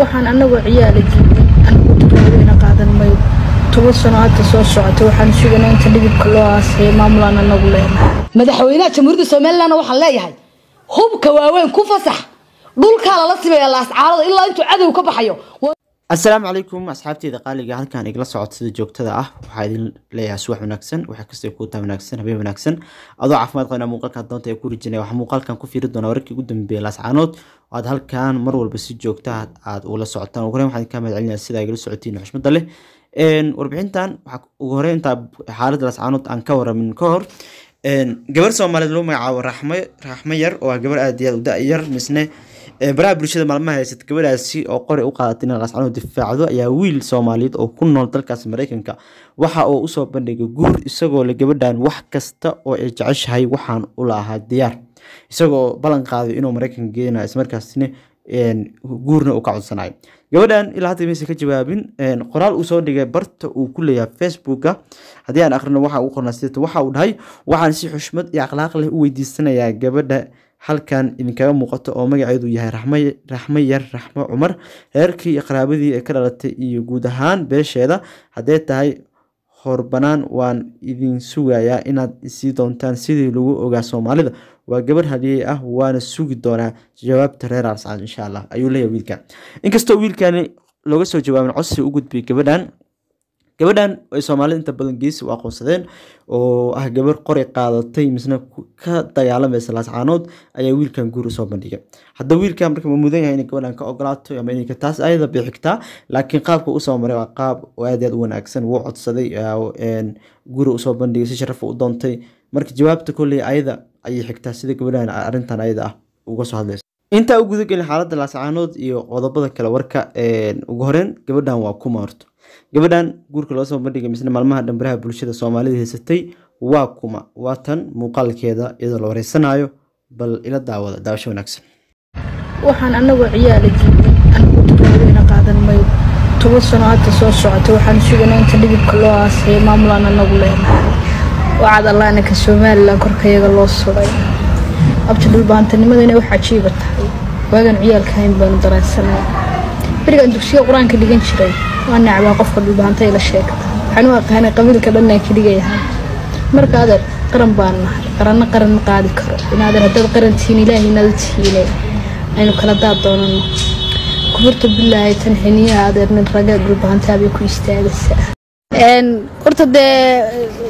waxaan anagoo ciyaala jiibin anigu taqaadayna qaadan mayo toban sano hadda soo socota waxaan suganaa inta dhidibka loo aasaya maamulaan anagu leenahay madaxweynaha jamhuuriyadda somalilan waxaan leeyahay hubka waaweyn ku fasax dhulkaa lala simaya laascaarada ilaa intuu cadow ka baxayo asalaamu calaykum asxaabteyda qaaliga halkan igala socod sida joogtada ah waxaa idin leeyahay subax wanaagsan waxaa kastoo kuutaa wanaagsan habeen wanaagsan adoo caafimaad qabna muuqaalka doonta ee ku rijinaya waxaa muuqaalkan ku fiiri doonaa wararkii ugu dambeeyay laascaanood oo aad halkan mar walba si joogta aad ula socotaan ugu horeyn waxaan ka mahad celinaya sida igala socotiin xushmada leh warbixintan waxaa ugu horeyn intaa xaaladda laascaanood aan ka waramin ka hor gabar soomaaliyeed lagu magacaabo raxmo raxmo yar oo ah gabar aad iyo aad u da-yar misne baraha bulshada maalmaha haysata gabadhaasi oo qori u qaadatay in laascaanood difaacdo ayaa wiil soomaaliyeed oo ku nool dalkaas mareykanka waxa uu usoo bandhigay guur isagoo le gabadhan wax kasta oo ay jeceshahay waxaan ula ahaa diyaar isagoo ballan qaaday inuu mareykanka geenayo ismarkaasina guurna uu ka codsanayo gabadhan ilaa hadda maysan ka jawaabin qoraal uu soo dhigay barta uu ku leeyahay facebooka haddii aan akhrino waxa uu qornaa sidata waxa uu dhahay waxaan si xushmad iyo akhlaaq leh u weydiisanayaa gabadha halkan idinkaga muuqato oo magaceedu yahay raxmo yar raxmo cumar reerkii iyo qaraabadii ee ka dhalatay iyo guud ahaan beesheeda haddee tahay horbanaan waan idin sugayaa inaad isii doontaan sidii lagu ogaa soomaalida waa gabar hadiyey ah waana sugi doonaa jawaabta reer arscad insha allah ayuu leeyahay wiilkan inkastoo wiilkani looga soo jawaabin codsi u gudbiyay gabadhan gabadhan ay soomaalida inta badan geesi u aqoonsadeen oo ah gabar qori qaadatay misna ka dagaalamaysa laascaanood ayaa wiilkan guur usoo bandhigay hadda wiilkan marka ma mudan yahay inay gabadhan ka ogolaato ama inay taas ayada bixigtaa laakiin qaabka usoo maray waa qaab aad aad u wanaagsan wuu codsaday guri usoo bandhigay si sharafa u doontay marka jawaabta kolley ayada ayay xigtaa sida gabadhan arrintan ayada ah uga soo hadlaysa intaa u gudagelin xaaladda laascaanood iyo qodobada kale warka ugu horeyn gabadhan waa kuma horto gabadhan guurka loo soo bandhigay misne maalmaha dhambaraha bulshada soomaalida haysatay waa kuma waa tan muuqaalkeeda iyadoo la wareysanayo bal ila daawada daawasho wanaagsan waxaan anagoo ciyaala jiibin anigu taqaadayna qaadan mayo toban sano hadda soo socota waxaan suganaa inta dhidibka loo aasaya maamulaan anagu leenahay wacad allaanaka somalilan korkayaga loo suray abti dhulbaantanimadana inay wax cajiiba tahay waagan ciyaalka hayn baanu dareensanay berigaan dugsiga qur-aanka dhigan jiray waa nacbaa qofka dhulbaantay la sheegta waxaan u aqaanay qabiilka dhanaan keligayahay marka adeer qaran baan nahay qaranna qaran ma qaadi karo inaadeer haddaad qaran tihiin ilaahay inaad tihiine aynu kala daad doonano kuburta bilaahi tan xiniyaha adeer nin raga dhulbaantaabay ku istaagaysaa horta dee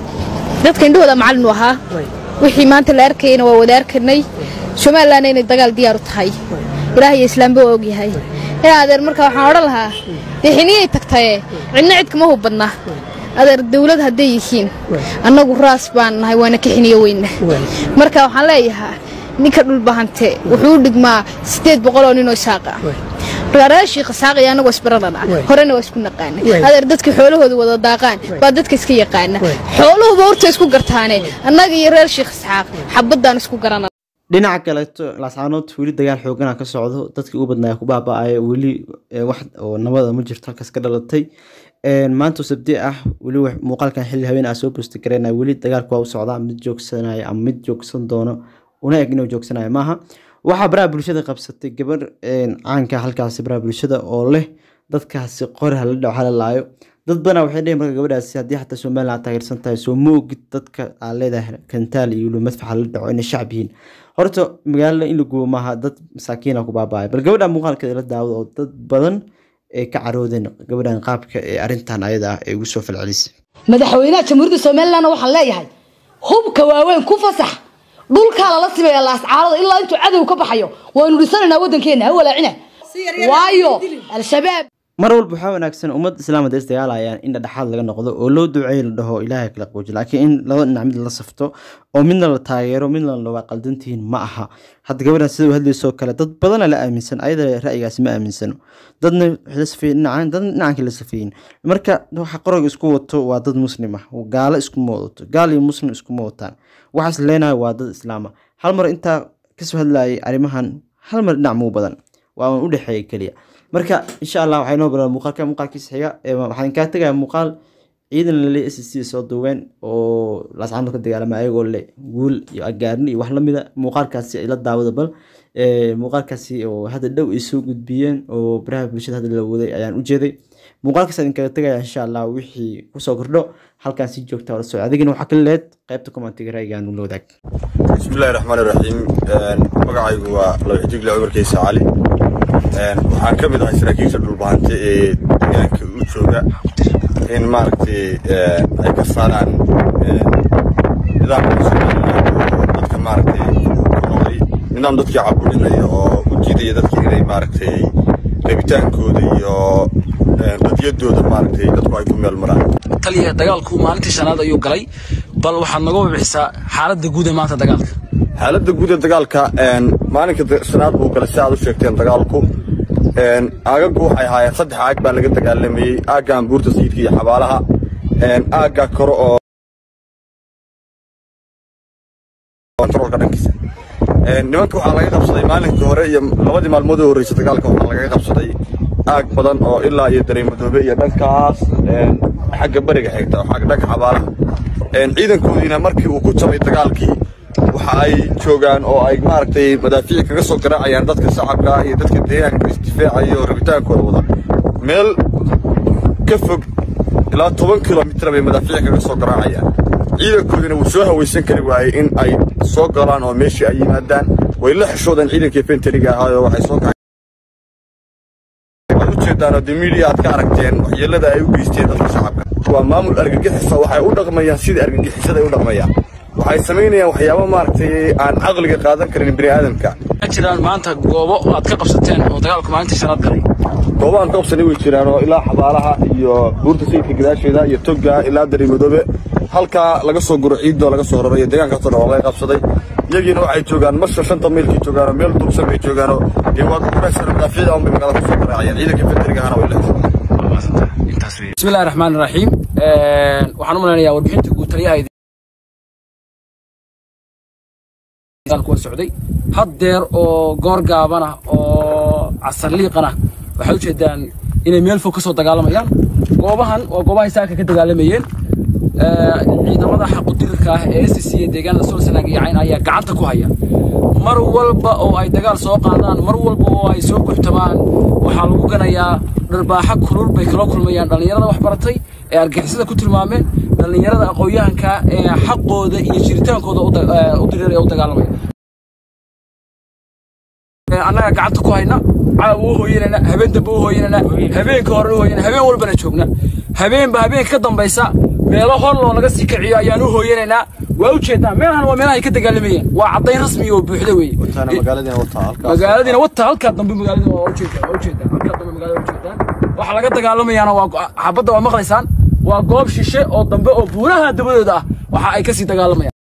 dadka indhahooda macallin u ahaa wixii maanta la arkayana waa wada arkanay somalilanna inay dagaal diyaar u tahay ilaah iyo islaamba waa ogyahay ee adeer marka waxaan odhan lahaa dee xiniyay tagtaye cidna cid kama hubadna adeer dawlad hadday yihiin annagu raas baan nahay waana ka xiniyo weyna marka waxaan leeyahaa ninka dhulbahante wuxuu u dhigmaa siddeed boqol oo ninoo isaaqa reerashii khasaaqaya annagoo isbaranana horena waa isku naqaana adeer dadka xoolahooda wada daaqaan baa dadka iska yaqaana xooluhuba horta isku gartaane annaga iyo reer shiikh isxaaq xabaddaan isku garana dhinaca kaleeto laascaanood weli dagaal xoogana ka socdo dadkii ugu badnaa ku baaba-aya weli wax oo nabada ma jirto halkaas ka dhalatay maanta sabdi ah weli muuqaalkan xilli habeen ah soo boosti kareen weli dagaalku waa u socdaa mid joogsanaya ama mid joogsan doono una eg inuu joogsanayo maaha waxaa baraha bulshada qabsatay gabar caanka halkaasi baraha bulshada oo leh dadkaasi qori hala dhaco hala laayo dad badanaa waxay dheheen marka gabadhaasi haddii xataa somalilan aad taageersan tahay soo ma ogid dadka aad leedahay kantaal iyo weliba madfax hala dhaco inay shacab yihiin horta magaalada in la gubo maaha dad masaakiina ku baaba'ay bal gabadha muuqaalkeeda la daawada oo dad badan ay ka caroodeen gabadhan qaabka ee arrintan ayada ah ee ugu soo falcelisay madaxweynaha jamhuuriyadda somalilan waxaan leeyahay hubka waaweyn ku fasax dhulkaa lala simaya laascaarada ilaa intuu cadow ka baxayo waynu dhisanaynaa waddankeena ha walaacina waayo al-shabaab mar walba waxaa wanaagsan ummad islaam hadday isdagaalayaan in dhexaad laga noqdo oo loo duceeyo la dhaho ilaahay kala qooji laakiin in laba dhinac mid la safto oo midna la taageero midna la waa qaldantihiin ma aha hadda gabadhan sida u hadlaysoo kale dad badana la aaminsan ayada ra'yigaasi ma aaminsano dadna la safeeyey dhinacan dadna dhinacankii la safeeyin marka waxa qorayga isku wato waa dad muslim ah gaalo iskuma wadato gaal iyo muslim iskuma wataan waxaas leenahay waa dad islaama hal mar intaa kasoo hadlayay arrimahan hal mar dhinac muu badan waa un u dhexeeya keliya marka insha allah waxay noo baran muuqaalka muuqaalkiisa xiga waxaan kaa tegaya muuqaal ciidan lale s c soo duween oo laascaanood ka dagaalama ayagoo le guul iyo agaarni iyo wax lamida muuqaalkaasi ay la daawada bal muuqaalkaasi oo hadda dhow ay soo gudbiyeen oo baraha bulshada hadda la waday ayaan u jeeday muuqaalkaas idinkaga tegaya insha allah wixii kusoo kordho halkaan si joogta wala socod adigina waxaa kala leed qaybta commentiga ra'yigaan ula wadaag bismillahi raxmaani raxiim magacaygu waa lawxijigle cumarkeysa cali waxaan ka mid ahay saraakiisha dhulbahante ee deegaanka u jooga in maaragtay ay ka saaraan nidaamka somaliland oo dadka maaragtay ku noqday nidaam dadkii caburinaya oo u jiidaya dadkii inay maaragtay rabitaankooda iyo dadiyadooda maaragtay dadku ay ku meel maraan taliya dagaalku maalintii shanaad ayuu galay bal waxaad noga wabixisaa xaaladda guud ee maanta dagaalka xaaladda guud ee dagaalka maalinka shanaad buu galay si aad u sheegteen dagaalku aagagu waxay ahaayeen saddex aag baa laga dagaalamayey aaggan buurta sayidka iyo xabaalaha aagga kore oo kontroolka dhankiisa nimanka waxaa laga qabsaday maalinkii hore iyo labadii maalmood oo horreysay dagaalka waxaa lagaga qabsaday aag badan oo ilaa iyo dareemadoobe iyo dhankaas xagga beriga xigta oo xagga dhanka xabaalaha ciidankoodiina markii uu ku jabay dagaalkii waxa ay joogaan oo ay maaragtay madaafiic kaga soo garaacayaan dadka shacabka iyo dadka deegaanka isdifaacaya oo rabitaankooda wada meel ka fog ilaa toban kilomitir bay madaafiic kaga soo garaacayaan ciidankoodina wuu soo hawaysan kari waayey in ay soo galaan oo meeshii ay yimaadaan way la xishoodeen ciidankii fenteriga ahaayoo waxay soo kacay ujeedaan oo de media aad ka aragteen waxyeelada ay u geysteen dadka shacabka waa maamul argagixisa waxay u dhaqmayaan sidii argagixisada ay u dhaqmayaan waxay samaynayaan waxyaabo maaragtay aan caqliga qaadan karin bini aadamka ma jiraan maanta goobo aad ka qabsateen oo dagaalku maalintii shanaad galay goobahan ka qabsanay way jiraan oo ilaa xabaalaha iyo buurta sayidka gadaasheeda iyo togga ilaa dareemadoobe halkaa laga soo guro ciidoo laga soo raro iyo deegaankaasoo dhan waa laga qabsaday iyagiina waxay joogaan masha shanta maylkay joogaanoo meel dursan bay joogaanoo dee waad ugureysaan madaafiicda un bay magaalada kusoo garaacayaan ciidanka federigahana way la xishoodeen bismillahi raxmaani raxiim waxaan u malaynayaa warbixinta guud taliyaha dagaalku waa socday haddeer oo goor gaabana oo casarliiqana waxay ujeedaan inay meel fog ka soo dagaalamayaan goobahan waa goobahay saaka ka dagaalamayeen ciidamada xaqudirirka ah ee s c ee deegaanada solsanaag iyo cayn ayaa gacanta ku haya mar walba oo ay dagaal soo qaadaan mar walba oo ay soo guxtamaan waxaa lagu ganayaa dharbaaxa kulul bay kala kulmayaan dhallinyarada wax baratay ee argixisada ku tilmaameen dhallinyarada aqoon-yahanka ee xaqooda iyo jiritaankooda u diriir ee u dagaalamaya annaga gacanta ku hayna calaw uu hooyanana habeen dambe u hooyanana habeenka hore u hooyanana habeen walbana joogna habeenba habeenka ka dambaysa meelo hor loo laga sii kiciyo ayaan u hooyanaynaa waa ujeedaa meelahan waa meelaha ay ka dagaalamayeen waa caddayn rasmi oo buuxda weeye magaaladiina wata halkaa dambe magaalada waa ujeedaa waa ujeedaa halkaa dambe magaalada waa ujeedaan waxa laga dagaalamayaana waa xabadda waa maqlaysaan waa goob shishe oo dambe oo buuraha dabadooda ah waxa ay kasii dagaalamayaan